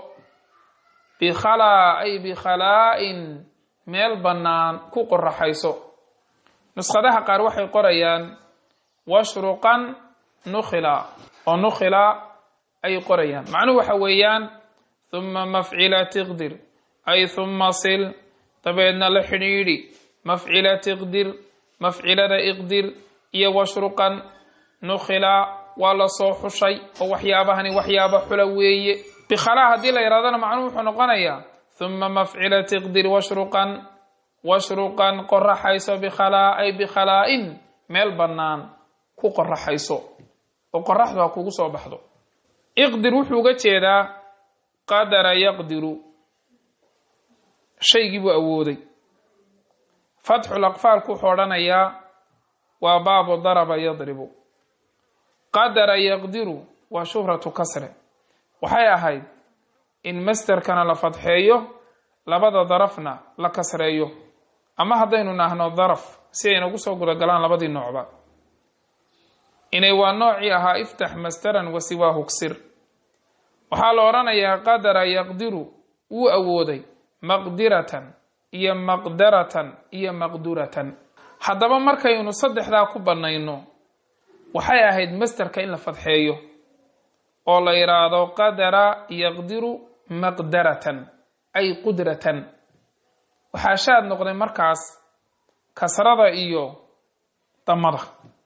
bikhalaa ay bikhalaa'in meel bannaan ku qoraxayso nuskhadaha qaar waxay qorayaan washruqan nukhila oo nukhila ay qorayaan macnuhu waxa weeyaan huma mafcilati iqdir ay huma sil dabeedna la xidhiidhi mafcilati iqdir mafcilada iqdir iyo washruqan nukhila waa la soo xushay oo waxyaabahani waxyaaba xula weeye bikhalaa haddii la yidhahdana macnuhu wuxuu noqonayaa huma mafcilati iqdir washruqan washruqan qoraxayso bikhalaa ay bikhalaa'in meel bannaan ku qoraxayso oo qoraxdu ha kugu soo baxdo iqdir wuxuu uga jeedaa qadara yaqdiru shaygii buu awooday fatxul aqfaalku wuxuu odhanayaa waa baabu daraba yadribu qadara yaqdiru waa shuhratu kasre waxay ahayd in masterkana la fadxeeyo labada darafna la kasreeyo ama haddaynu nahno daraf si ay nagu soo gudagalaan labadii noocba inay waa noocii ahaa iftax masteran wa siwaahu ksir waxaa la odhanayaa qadara yaqdiru wuu awooday maqdiratan iyo maqdaratan iyo maqduratan haddaba markaynu saddexdaa ku bannayno waxay ahayd masterka in la fadxeeyo oo la yidhaahdo qadara yaqdiru maqdaratan ay qudratan waxaa shaad noqday markaas kasrada iyo damada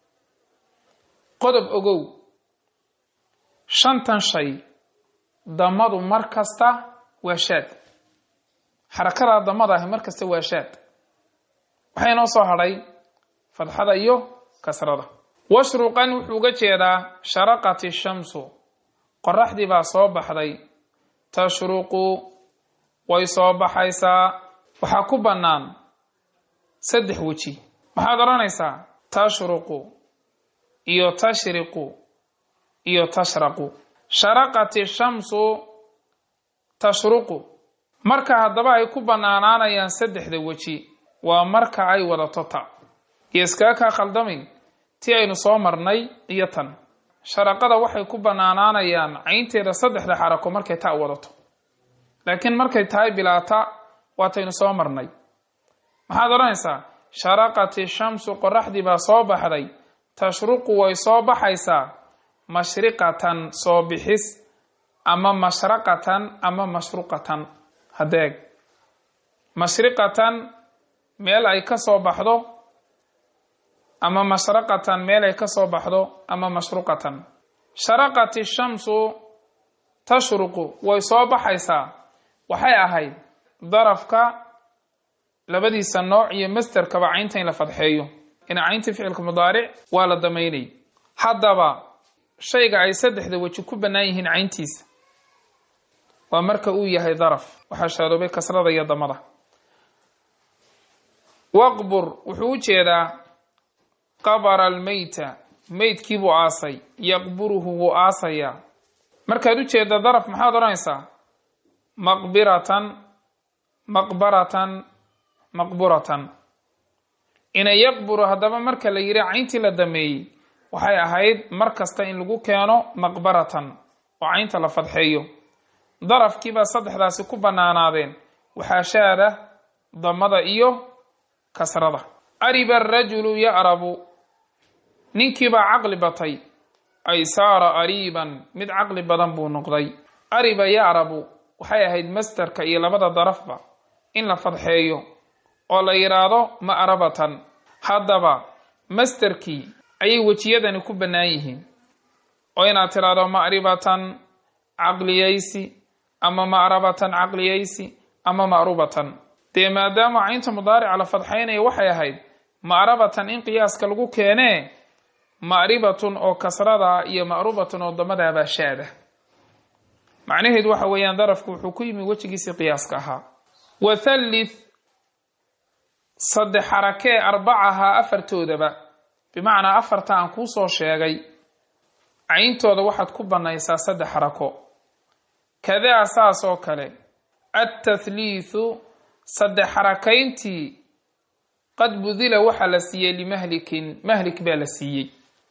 qodob ogow shantan shay damadu mar kasta waa shaad xarakadaa damada ahi mar kasta waa shaad waxaa inoo soo hadhay fadxada iyo kasrada washruqan wuxuu uga jeedaa sharaqati shamsu qoraxdii baa soo baxday tashruqu way soo baxaysaa waxaa ku bannaan saddex weji maxaad odhanaysaa tashruqu iyo tashriqu iyo tashraqu sharaqati shamsu tashruqu marka haddaba ay ku bannaanaanayaan saddexda weji waa marka ay wadato ta iyo iskaga kaa khaldamin ti aynu soo marnay iyo tan sharaqada waxay ku bannaanaanayaan caynteeda saddexda xarako markay ta wadato laakiin markay tahay bilaata waataynu soo marnay maxaad odhanaysaa sharaqati shamsu qoraxdii baa soo baxday tashruqu way soo baxaysaa mashriqatan soo bixis ama mashraqatan ama mashruqatan hadeeg mashriqatan meel ay ka soo baxdo ama mashraqatan meel ay ka soo baxdo ama mashruqatan sharaqat ishamsu tashruqu way soo baxaysaa waxay ahayd darafka labadiisa nooc iyo masterkaba caynta in la fadxeeyo ina caynta ficilka mudaaric waa la damaynay haddaba shayga ay saddexda weji ku bannaan yihiin cayntiisa waa marka uu yahay daraf waxaa shaadoobay kasrada iyo damada waqbur wuxuu u jeedaa qabara almeyta meydkiibuu aasay yaqburuhu wuu aasayaa markaad u jeedda daraf maxaad odhanaysaa maqbiratan maqbaratan maqburatan ina yaqburu haddaba marka la yidhi cayntii la dameeyey waxay ahayd mar kasta in lagu keeno maqbaratan oo caynta la fadxeeyo darafkiibaa saddexdaasi ku bannaanaadeen waxaa shaada damada iyo kasrada ariba arajulu ya'rabu ninkiibaa caqli batay ay saara ariiban mid caqli badan buu noqday ariba ya'rabu waxay ahayd masterka iyo labada darafba in la fadxeeyo oo la yidhaahdo ma'rabatan haddaba masterkii ayay wejiyadani ku bannaan yihiin oo inaad tidhaahdo ma'ribatan caqliyaysi ama ma'rabatan caqliyaysi ama ma'rubatan dee maadaama caynta mudaarica la fadxaynaya waxay ahayd ma'rabatan in qiyaaska lagu keenee ma'ribatun oo kasrada iyo ma'rubatun oo damadaabaa shaada macnaheedu waxa weeyaan darafku wuxuu ku yimi wejigiisii qiyaaska ahaa wathallith saddex xarakee arbacahaa afartoodaba bimacnaa afarta aan kuu soo sheegay cayntooda waxaad ku bannaysaa saddex xarako kadaa saas oo kale attathliithu saddex xarakayntii qad budila waxaa la siiyey limahlikin mahlik baa la siiyey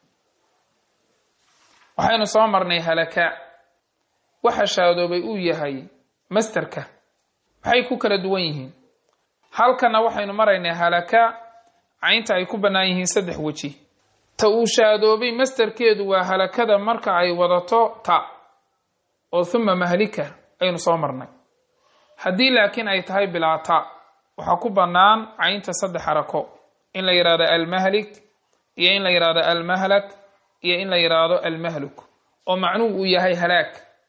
waxaynu soo marnay halaka waxa shaadoobay uu yahay masterka maxay ku kala duwan yihiin halkana waxaynu maraynay halaka caynta ay ku bannaan yihiin saddex weji ta uu shaadoobay masterkeedu waa halakada marka ay wadato ta oo huma mahlika aynu soo marnay haddii laakiin ay tahay bilaa ta waxaa ku bannaan caynta saddex xarako in la yidhahdo almahlik iyo in la yidhahdo almahlak iyo in la yidhaahdo almahluk oo macnuhu uu yahay halaag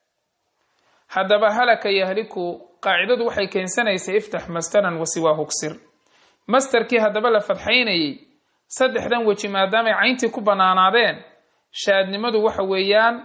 haddaba halaka yahliku qaacidadu waxay keensanaysay iftax masteran wasiwaa hugsir masterkii haddaba la fadxaynayey saddexdan weji maadaamay cayntii ku bannaanaadeen shaadnimadu waxa weeyaan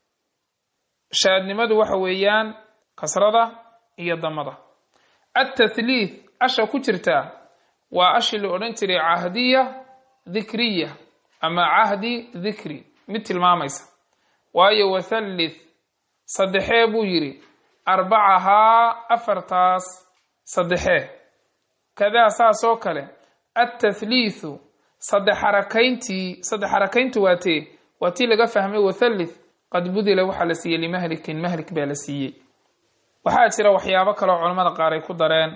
shaadnimadu waxa weeyaan kasrada iyo damada attathliith asha ku jirtaa waa ashii la odhan jiray cahdiya dikriya ama cahdi dikri mid tilmaamaysa waayo wathallith saddexee buu yidhi arbacahaa afartaas saddexee kadaa saas oo kale attathliithu saddex xarakayntii saddex xarakayntu waa tee waa tii laga fahmay wathallith qad budila waxaa la siiyey limahlikin mahlik baa la siiyey waxaa jira waxyaabo kaleo culammada qaar ay ku dareen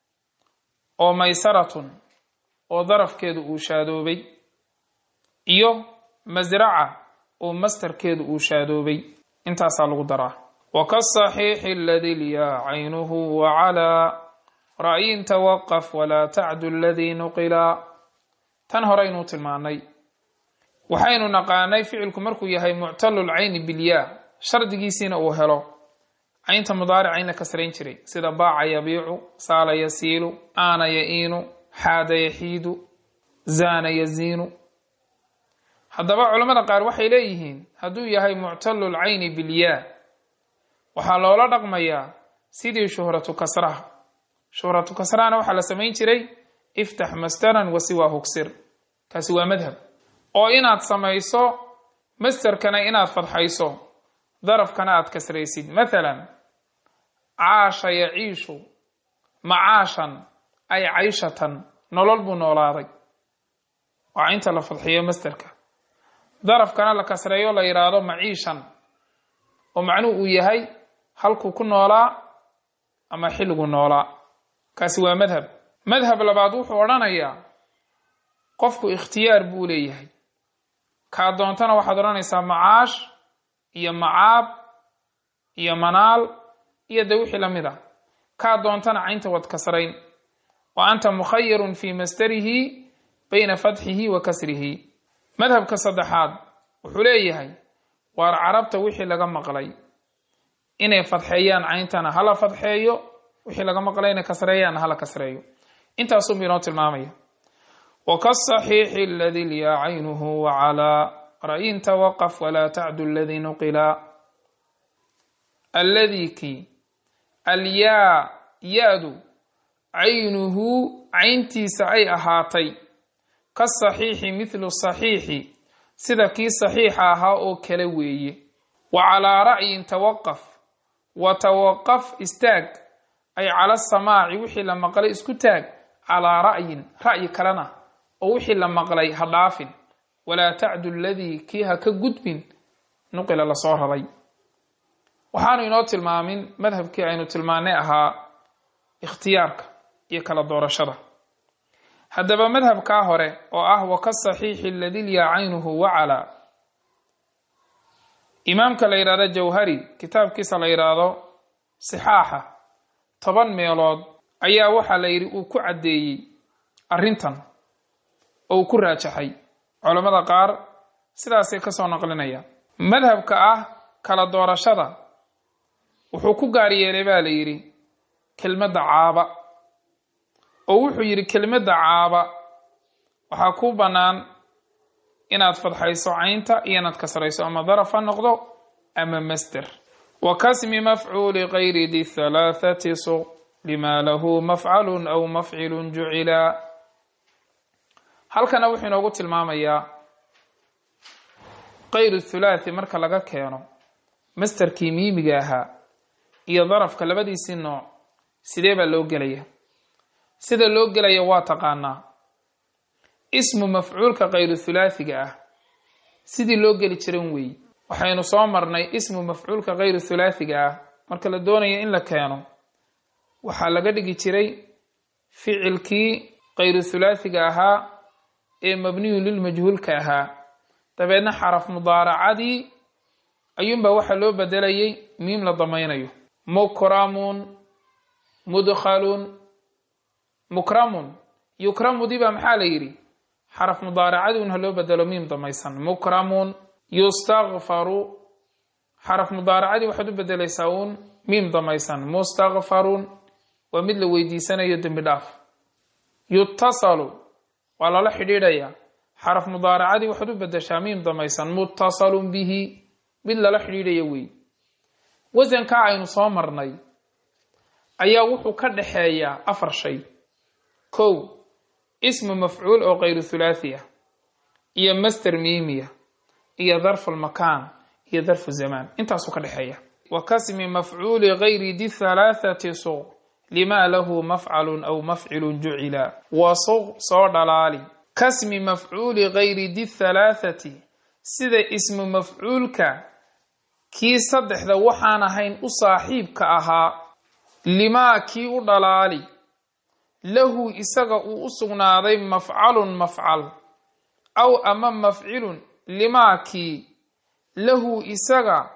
oo maysaratun oo darafkeedu uu shaadoobay iyo masraca oo mastarkeedu uu shaadoobay intaasaa lagu daraa wakasaxiixi aladii lyaa caynuhu wacalaa ra'yin tawaqaf walaa tacdu aladii nuqila tan horeynuu tilmaanay waxaynu naqaanay ficilku markuu yahay muctalulcayni bilyaa shardigiisiina uu helo caynta mudaarica in la kasrayn jiray sida baaca yabiicu saala yasiilu aana ya'iinu xaada yaxiidu zaana yaziinu haddaba culammada qaar waxay leeyihiin hadduu yahay muctalul cayni bilyaa waxaa loola dhaqmayaa sidii shuhratu kasraha shuhratu kasrahana waxaa la samayn jiray iftax masteran wasiwaa hugsir kaasi waa madhab oo inaad samayso masterkana inaad fadxayso darafkana aad kasraysid mathalan caasha yaciishu macaashan ay cayshatan nolol buu noolaaday waa inta la fadxiyo masterka darafkana la kasreeyo la yidhaahdo maciishan oo macnuhu uu yahay halkuu ku noolaa ama xilligu noolaa kaasi waa madhab madhab labaad wuxuu odhanayaa qofku ikhtiyaar buu leeyahay kaa doontana waxaad odhanaysaa macaash iyo macaab iyo manaal iyo de wixii la mid a kaa doontana caynta wad kasrayn wa anta mukhayarun fii masdarihi bayna fatxihi wa kasrihi madhabka saddexaad wuxuu leeyahay waar carabta wixii laga maqlay inay fadxeeyaan cayntana hala fadxeeyo wixii laga maqlay inay kasreeyaanna hala kasreeyo intaasuunbu inoo tilmaamaya wakasaxiixi aladi lyaa caynuhu wacalaa ra'yin tawaqaf walaa tacdu aladii nuqila alladii kii alyaa ya-du caynuhu cayntiisa ay ahaatay kasaxiixi mithlu saxiixi sida kii saxiixa ahaa oo kale weeye wa calaa ra'yin tawaqaf wa tawaqaf istaag ay cala samaaci wixii la maqlay isku taag calaa ra'yin ra'yi kalena oo wixii la maqlay ha dhaafin walaa tacdu aladii kii ha ka gudbin nuqila lasoo raray waxaanu inoo tilmaamin madhabkii aynu tilmaanay ahaa ikhtiyaarka iyo kala doorashada haddaba madhabkaa hore oo ah wakasaxiixi aladi lyaa caynuhu wacalaa imaamka la yidhahdo jawhari kitaabkiisa la yidhaahdo sixaaxa toban meelood ayaa waxaa la yidhi uu ku caddeeyey arrintan oo uu ku raajaxay culammada qaar sidaasay ka soo naqlinayaan madhabka ah kala doorashada wuxuu ku gaar yeelay baa la yidhi kelmadda caaba oo wuxuu yidhi kelmadda caaba waxaa ku bannaan inaad fadxayso caynta iyo inaad kasrayso ama daraf ha noqdo ama masder wa kasmi mafcuuli kayri di halaathati suq lima lahu mafcalun aw mafcilun jucila halkana wuxuu inoogu tilmaamayaa kayru thulaathi marka laga keeno masderkii miimiga ahaa iyo darafka labadiisii nooc sidee baa loo gelaya sida loo gelaya waa taqaanaa ismu mafcuulka kayru thulaathiga ah sidii loo geli jiran weey waxaynu soo marnay ismu mafcuulka kayru thulaathiga ah marka la doonayo in la keeno waxaa laga dhigi jiray ficilkii kayru thulaathiga ahaa ee mabniyu lilmajhuulka ahaa dabeedna xaraf mudaaracadii ayuunbaa waxaa loo bedelayay miim la damaynayo mukramun mudkhalun mukramun yukramudii baa maxaa la yidhi xaraf mudaaracadii un ha loo bedelo miim damaysan mukramun yustakfaru xaraf mudaaracadii waxaad u bedelaysaa uun miim damaysan mustakfarun waa mid la weydiisanayo dembi dhaaf yutasalu waa lala xidhiidhayaa xaraf mudaaracadii waxaad u bedeshaa miim damaysan muttasalun bihi mid lala xidhiidhaya wey wasankaa aynu soo marnay ayaa wuxuu ka dhaxeeyaa afar shay kow ismu mafcuul oo kayru thulaathi ah iyo master miimiya iyo darfu lmakaan iyo darfu zamaan intaasuu ka dhexeeya wa kasmi mafcuuli gayri di halaathati suq lima lahu mafcalun aw mafcilun jucila wa suq soo dhalaali kasmi mafcuuli gayri di halaathati sida ismu mafcuulka kii saddexda waxaan ahayn u saaxiibka ahaa limaa kii u dhalaali lahu isaga uu u sugnaaday mafcalun mafcal aw ama mafcilun limaa kii lahu isaga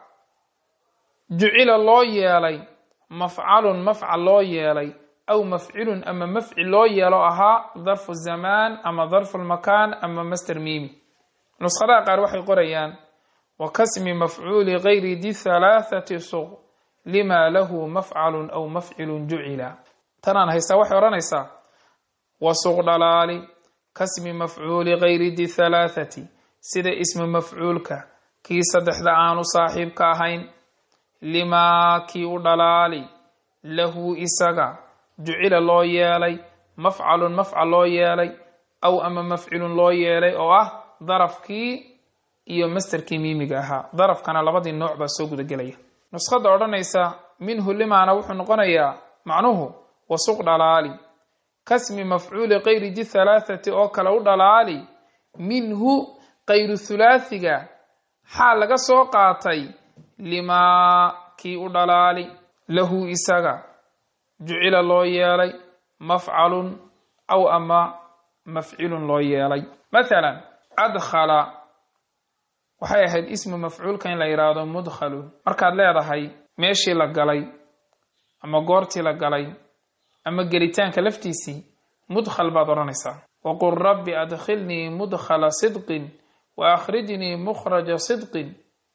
jucila loo yeelay mafcalun mafcal loo yeelay aw mafcilun ama mafcil loo yeelo ahaa darfu zamaan ama darfu lmakaan ama master miimi nuskhadaha qaar waxay qorayaan wa kasmi mafcuuli gayri di halaathati suq lima lahu mafcalun aw mafcilun jucila tanaan haystaa waxay odhanaysaa wa suq dhalaali kasmi mafcuuli gayri di halaathati sida ismu mafcuulka kii saddexda aanu saaxiibka ahayn limaa kii u dhalaali lahu isaga jucila loo yeelay mafcalun mafcal loo yeelay aw ama mafcilun loo yeelay oo ah darafkii iyo masterkii miimiga ahaa darafkana labadii nooc baa soo gudagelaya nuskhada odhanaysa minhu limaana wuxuu noqonayaa macnuhu wasuq dhalaali kasmi mafcuuli kayri di halaathati oo kale u dhalaali minhu kayru thulaathiga xaa laga soo qaatay limaa kii u dhalaali lahu isaga jucila loo yeelay mafcalun aw ama mafcilun loo yeelay mathalan adkhala waxay ahayd ismu mafcuulka in la yidhaahdo mudkhalun markaad leedahay meeshii la galay ama goortii la galay ama gelitaanka laftiisii mudkhal baad odhanaysaa waqul rabbi adkhilnii mudkhala sidqin wa akhrijnii mukhraja sidqin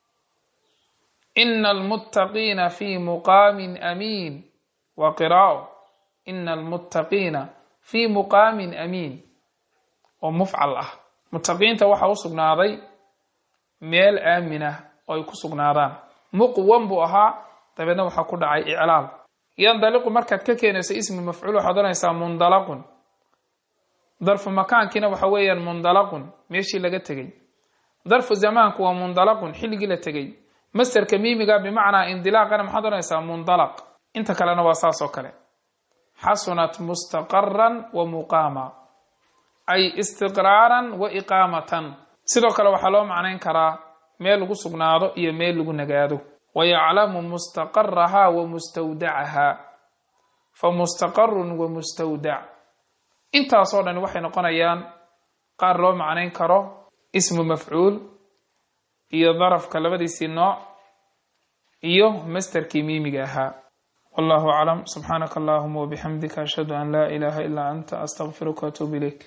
ina almuttaqiina fii muqaamin amiin wa qiraa'o ina almuttaqiina fii muqaamin amiin oo mufcal ah muttaqiinta waxaa u sugnaaday meel aamin ah oo ay ku sugnaadaan muqwan buu ahaa dabeedna waxaa ku dhacay iclaal yandaliqu markaad ka keenayso ismi mafcuul waxaad odhanaysaa mundalaqun darfu makaankiina waxa weeyaan mundalaqun meeshii laga tegey darfu zamaanku waa mundalaqun xilligii la tegey masterka miimiga bimacnaa indilaaqana maxaad odhanaysaa mundalaq inta kalena waa saas oo kale xasunat mustaqaran wa muqaama ay istiqraaran wa iqaamatan sidoo kale waxaa loo macnayn karaa meel lagu sugnaado iyo meel lagu nagaado wayaclamu mustaqaraha wa mustawdacaha fa mustaqarun wa mustawdac intaasoo dhan waxay noqonayaan qaar loo macnayn karo ismu mafcuul iyo darafka labadiisii nooc iyo masterkii miimiga ahaa wallahu aclam subxaanaka allahuma wabixamdika ashhadu an laa ilaaha ilaa anta astaqfiruka waatuub ilayk